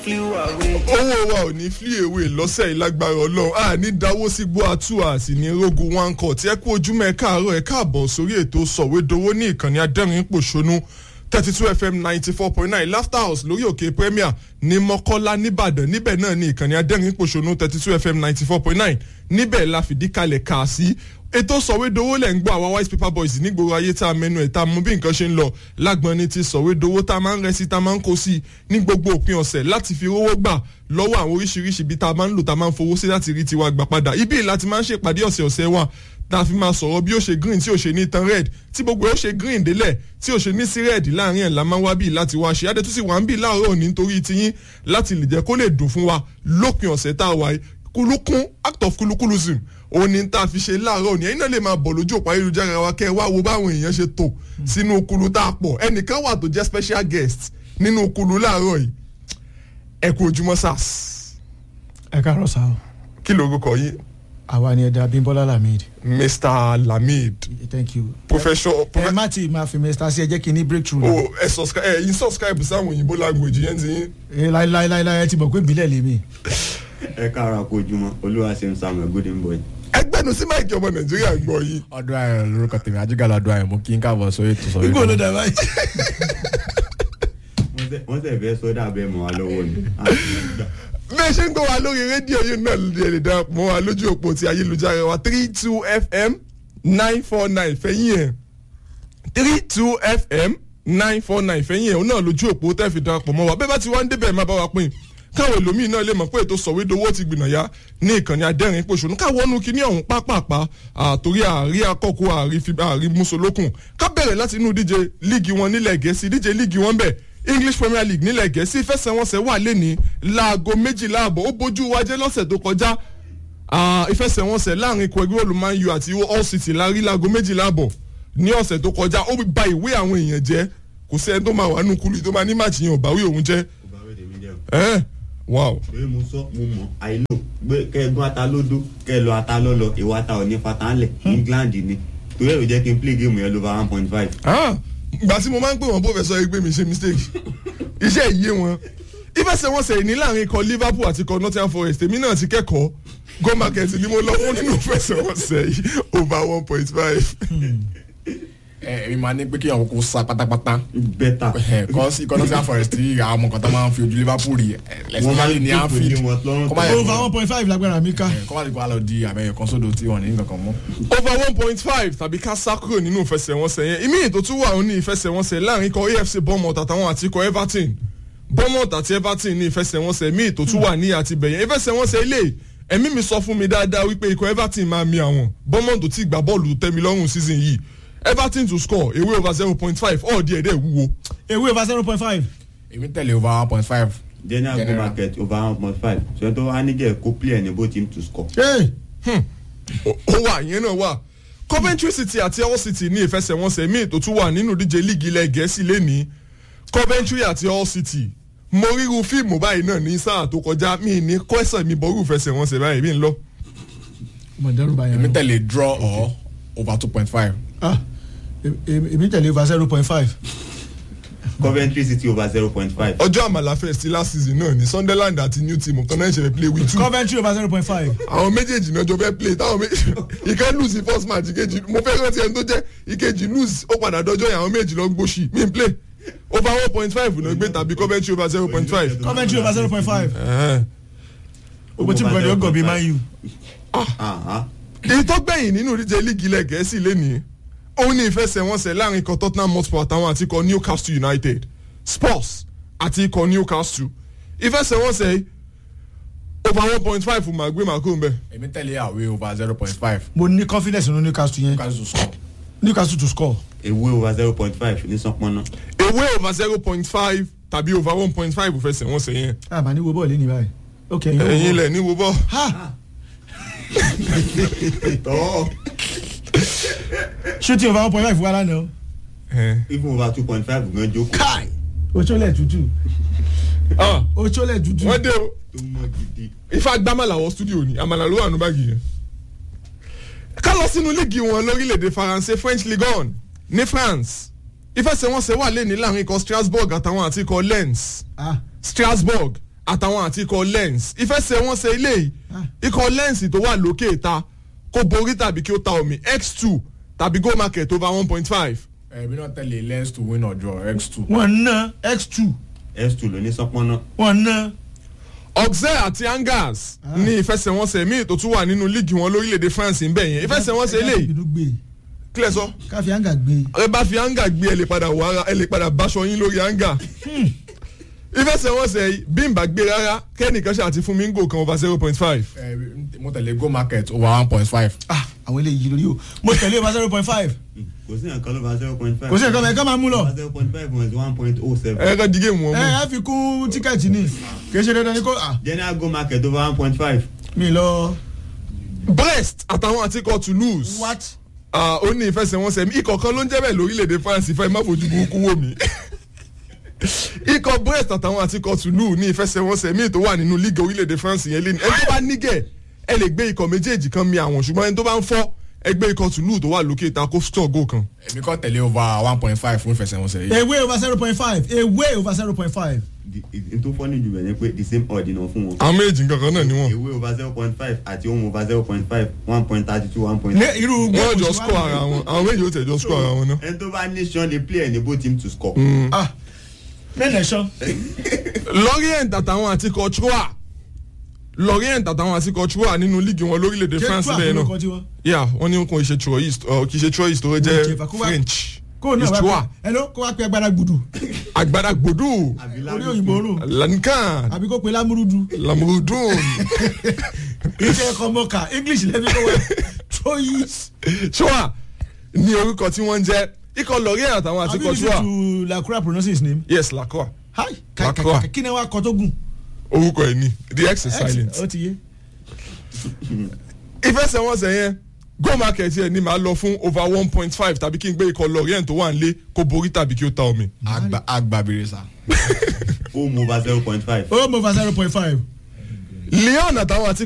owó wa ò ní flee away lọ́sẹ̀ yìí lágbára ọlọ́run a ní dáwó sí gbó àtúwà sí ní rogun one court ẹ kú ojúmọ́ ẹ káàárọ̀ ẹ káàbọ̀ sórí ètò sọ̀wédowó ní ìkànnì adẹ́rìn pòṣónú thirty two fm ninety four point nine laughter house lórí òkè premier ní mọ́kọ́lá nìbàdàn níbẹ̀ náà ní ìkànnì adẹ́rìn pòṣónú thirty two fm ninety four point nine níbẹ̀ la fìdí kalẹ̀ kà sí ètò sọ̀wédowó lẹ̀ ń gbọ́ àwa white paper boys nígboro ayé tá a mẹ́nu ẹ̀ tá a mú bí nǹkan ṣe ń lọ lágbọ́n ní ti sọ̀wédowó tá a máa ń rẹ́ sí tá a máa ń kó sí ní gbogbo òpin ọ̀sẹ̀ láti fi owó gbà lọ́wọ́ àwọn oríṣiríṣi ibi tá a máa ń lò tá a máa ń fowó sí láti rí tiwa gbà padà ibi láti máa ń ṣèpàdé ọ̀sẹ̀ ọ̀sẹ̀ wa tá a fi máa sọ̀rọ̀ bí ó ṣe green tí ó ṣe ní tan red tí gbogbo ó ṣe green délẹ̀ tí ó ṣe ní sí red láàrin ẹ̀ la máa ń wá bí láti wá ṣe adé tó sì wà ń bì láàárọ̀ òní nítorí tiyín láti lè jẹ́ kó lè dùn fún wa lópin ọ̀sẹ̀ tá a wáyé kulukun act of kulukulusm òun ni tá a fi ṣe láàárọ̀ ni ẹ̀yin náà lè máa bọ̀ lójú òpó ayélujára wa kẹ́ ẹ wá wo báwọn èèyàn ṣe tò sínú kulu tá a pọ̀ ẹnìkan wà tó jẹ́ special guest nínú kulu láàárọ̀ yìí ẹ kú ojúmọ́ sars. ẹ káàárọ̀ sá o kí lorúkọ yín. àwa ni ẹ̀dá bímbọ́lá lamid. mr lamid. thank you. professor. ẹ má ti máa fi mr sí ẹ jẹ́ kí n ní breakthrough. o ẹ subscribe ẹ yín subscribe sáwọn òyìnbó language yẹn ti yín. ẹ láíláíláí ẹ ti mọ̀ pé ìbílẹ̀ lèmi. ẹ káàárọ̀ kó ojúmọ́ olúwa ṣe ń samuel golden boy. ẹgbẹ́nu sí máìkì ọmọ nàìjíríà gbọ́ yìí. ọdún ayọ̀ lórúkọ tèmi ajígàlá ọdún ayọ̀ mú kí n káàbọ̀ sórí ètò sọ̀rọ̀ igbó ló dà báyìí. wọ́n sẹ̀ fẹ́ sọ́dà bẹ́ẹ̀ mọ́ wa lọ́wọ́ ni. bẹ́ẹ̀ ṣe ń gbọ́ wa lórí rédíò yìí náà lè lè dá mọ́ wa lójú òpó ti ayélujára wa three two fm nine four nine fẹ́yìn ẹ̀ three two fm nine four nine fẹ́yìn ẹ̀ òun náà lójú òpó tẹ́ fi darapọ̀ mọ́ wa bẹ́ẹ̀ bá ti wá ń débẹ̀ má bá wa pín káwọn èlòmíì náà lè mọ̀ pé ètò sọ̀wédowó ti gbìnàyà ní ìkànnì adẹ́rìn pòṣónú káwọn ọ̀nù kìíní ọ̀hún pápápá àtòrí àárí akọ́kọ́ àárí musolókun ká bẹ̀rẹ̀ láti inú díje líìgì wọn nílẹ̀ gẹ̀ẹ́sì díje líìgì wọn bẹ̀ english premier league nílẹ̀ gẹ̀ẹ́sì ìfẹsẹ̀wọnsẹ̀ wà lẹ́ni láago méjìlá àbọ̀ ó bójú wájẹ́ lọ́sẹ̀ tó kọjá ìfẹsẹ̀wọnsẹ̀ láàrin ikọ̀ ẹgbẹ́ olùmọ̀ọ́yù àti all city lárí láago méjìlá àbọ̀ ní ọ̀sẹ̀ tó kọjá ó ba ìwé àwọn èèyàn jẹ́ kò sẹ́ni tó máa wà nù kúlù tó máa ní màtí yẹn ò báwí òun jẹ́ ẹ́ wow. pé mo sọ mo mọ àìlò gbé kẹgún ata lódó kẹ lọ ata lọlọ ìwà ata ò ní fatanlẹ england ni torí ẹ ló jẹ kí n play game yẹn lover one point five. gbà tí mo máa ń pè wọ́n professor ẹgbẹ́ mi ṣe mistake iṣẹ́ ìyé wọn ìfẹsẹ̀wọnsẹ̀ ìní láàrin ikọ̀ liverpool àti ikọ̀ nottingham forest èmi náà ti kẹ́kọ̀ọ́ go market ni mo lọ fún nínú ìfẹsẹ̀wọnsẹ̀ yìí over one point five. ẹ èmi máa ní pé kí àwọn kò sa pátápátá bẹ́tà. kọ́ sí kọ́nọ́sí àfọ̀rẹ́sì tí àwọn ọmọ kan tó máa ń fi ojú liverpool rí wọ́n máa lẹ́sìn ń ní dìbò anfield ní wọn lọ́rùn kọ́ máa tó. yẹ over one point five lágbára mi ká. kọ́ máa ti kọ́ àlọ́ di àbẹ̀yẹ kan sódò tí wọ́n ní nǹkan kan mọ́. over one point five tàbí ká sá kúrò nínú ìfẹsẹ̀wọnsẹ̀ yẹn ìmí ètò tún wà ó ní ìfẹsẹ̀wọnsẹ̀ láàrin ikọ̀ afc bournemouth àtàwọn àti ikọ̀ everton bournemouth àti everton ní ìfẹsẹ̀wọnsẹ̀ ìmí ètò tún wà ní àti bẹ̀yẹn ìfẹsẹ̀wọnsẹ̀ ilé ẹ̀mí mi sọ fún mi dáadáa wípé ikọ̀ everton máa mi àwọn bournemouth ti gbà bọ́ọ̀lù tẹ́mi lọ́rùn season yìí everton to score away over zero point five all díẹ̀ dẹ̀ wúwo. ewé over zero point five. èmi tẹ̀lé over one point five. general go General. market over one point five ṣe tó wá níjẹ́ kó play ẹni bó team to score. ó wà ìyẹn náà wà coventry city àti all city ní ìfẹsẹ̀wọnsẹ̀ míì tó tún wà nínú díje líìgì ilẹ̀ gẹ̀ẹ́sì lẹ́ni coventry àti all city mo ríru fíìmù báyìí náà ní sáà tó kọjá mi ní kọ́sàn mi bọ́rù ìfẹsẹ̀wọnsẹ̀ báyìí mi ń lọ. mo dẹ́rù bá èmi yẹn. tẹ̀lé draw or over two point five. ah èmi tẹ̀lé over zero point five. coventry city over zero point five. ọjọ́ àmàlà fest last season náà ní sunderland àti new team kan náà ṣe fẹ́ play with two. coventry over zero point five. àwọn méjèèjì náà jọ fẹ́ play táwọn méjèèjì ìkan lose the first match ìkejì mo fẹ́ rántí ẹni tó jẹ́ ìkejì lose ó padà dọjọ́ yẹn àwọn méjì lọ gbóṣì mi n play over one point five náà gbé tàbí coventry over zero point five. coventry over zero point five. gbogbo tí mo kàn ní ọgọ̀ bíi man u. èyí tó gbẹ̀yìn nínú ìdíje líìgì ilẹ̀ gẹ̀ẹ́sì lẹ́nìí òun ní ìfẹsẹ̀wọnsẹ̀ láàrin ikọ̀ tottenham hotspur àtàwọn àti ikọ̀ newcastle united spurs àti ikọ̀ newcastle ìfẹsẹ̀wọnsẹ̀ yìí over one point five fún màgbé màkó mbẹ. èmi tẹ̀lé àwé over zero point five. mo ní confidence nínú newcastle yẹn newcastle score. newcastle to score. ewé over zero point five ní sánpọ́nà. ewé over zero point five tàbí over one point five ìfẹsẹ̀wọnsẹ̀ yẹn àmà ní wo bọ́ọ̀lù ní báyìí. ok ẹ̀yin wo ẹ̀yin bọ́ọ̀lù. ilẹ̀ ní wo bọ́. ha tọ́ shooting over one point five wà lánàá. even over two point five gan jókòó. kai ocholẹ̀ tútù ocholẹ̀ tútù. wọ́n dé o tó mọ gidi. ifá gbámàlà wọ studio ni àmàlà ló wà nù báàgì yẹn. ká lọ sínú líìgì wọn lórílẹ̀‐èdè faransé french ligue one ní france ìfẹsẹ̀wọnsẹ̀ wà lẹ́ni láàrin ikọ̀ strasbourg àtàwọn àti ikọ̀ lens ah strasbourg àtàwọn àti ikọ̀ lens ìfẹsẹ̀wọnsẹ̀ ilé yìí ikọ̀ lens tó wà lókè ta kó borí tàbí kí ó ta omi x two tàbí go market over one point five. ẹ̀mí náà tẹ̀lé lens to win or draw x two. wọ́n ná x two s2 ló ní sọpọ́nà wọ́n ná Auxerre àti Angers ní ìfẹsẹ̀wọnsẹ̀ míì tó tún wà nínú líìgì wọn lórílẹ̀‐èdè France ń bẹ̀ yẹn ìfẹsẹ̀wọnsẹ̀ ilé yìí ìbínú gbé kílẹ̀ sọ káfí àǹgà gbé ẹ bá fi anga gbé ẹ lè padà wà ara ẹ lè padà báṣọ yín lórí anga ìfẹsẹ̀wọnsẹ̀ yìí bí n bá gbé rárá kẹ́nìkan ṣe àti fún mi ń gò kan over zero point five. mo tẹ̀lé go market over one point five. ah àwọn eléyìí lórí o mo tẹ̀lé over zero point five kò sí nǹkan ló bá zero point five kò sí nǹkan mẹ́ẹ̀ká máa mú lọ zero point five minus one point oh seven ẹ kàn di géèmù wọn ẹ mú. ẹ fi kún tíkẹ́ẹ̀tì ni kì í ṣe dandan ni kò ah general go market over one point five mi lọ Brest àtàwọn àti ikọ̀ Toulouse. what Ah, ó ní ìfẹsẹ̀wọnsẹ̀ mi ikọ̀ kan ló ń jẹ́ bẹ́ẹ̀ lórílẹ̀‐èdè France ìfẹ́ má fojú burúkú wò mí. ikọ̀ Brest àtàwọn àti ikọ̀ Toulouse ní ìfẹsẹ̀wọnsẹ̀ míì tó wà nínú líìgì orílẹ̀‐èdè France yẹn lé ní. ẹni tó bá nígẹ̀ ẹ lè gbé ikọ̀ méjèèjì kan mi àwọn ṣùgbọ́n ẹni tó bá ń fọ́ ẹgbẹ́ ikọ̀ Toulouse tó wà lókè ta kó store goal kan. èmi kọ́ tẹ̀lé over one point five fún ìfẹsẹ̀wọnsẹ̀ yìí. away over zero point five away over zero point five n tó fọ́ ní jù bẹ̀ ni pé the same odd náà fún wọn àwọn méjèèjì kankan náà ni wọ́n. ewé over zero point five àti ohun over zero point five one point thirty two one point. ní irú wọ́n jọ score ara wọn àwọn méjì ó tẹ̀ jọ score ara wọn náà. ẹni tó bá ní sean lè play ẹni bó team to score. ah mẹ́lẹ̀ sọ Lorient àtàwọn àti ikọ̀ Troyes Lorient àtàwọn àti ikọ̀ Troyes nínú líìgì wọn lórílẹ̀‐èdè France bẹ́ẹ̀ náà. náà yà wọ́n ní kò ṣe troyist ọ kì í ṣe troyist tó jẹ́ Okay, Vancouver. french kó náà It's wá Troyes pé hello kó wá pé agbára gbùdù agbada gbodu orí òyìnbó rò lankan àbí kó pe lámúrúdù lamurudun iṣẹ́ ẹ̀kọ́ mọ́ka english lẹ́bí kó wá troyes Troyes ní orúkọ tí wọ́n ń jẹ́ ikọ̀ Lorient àtàwọn àti àbí ikọ̀ listen Troyes to lacroix pronounce his name yes lacroix hi Lacroix. kí ni wàá kọ tó gùn orúkọ ẹ̀ ní the x is silent ó ti yé ìfẹsẹ̀wọnsẹ̀ yẹn go market yẹn ni màá lọ fún over one point five tàbí kí n gbé ikọ̀ Lorient tó wà ń lé kó borí tàbí kí ó ta omi. agba agba bèrè sa. home over zero point five. home over zero point five Lyon àtàwọn àti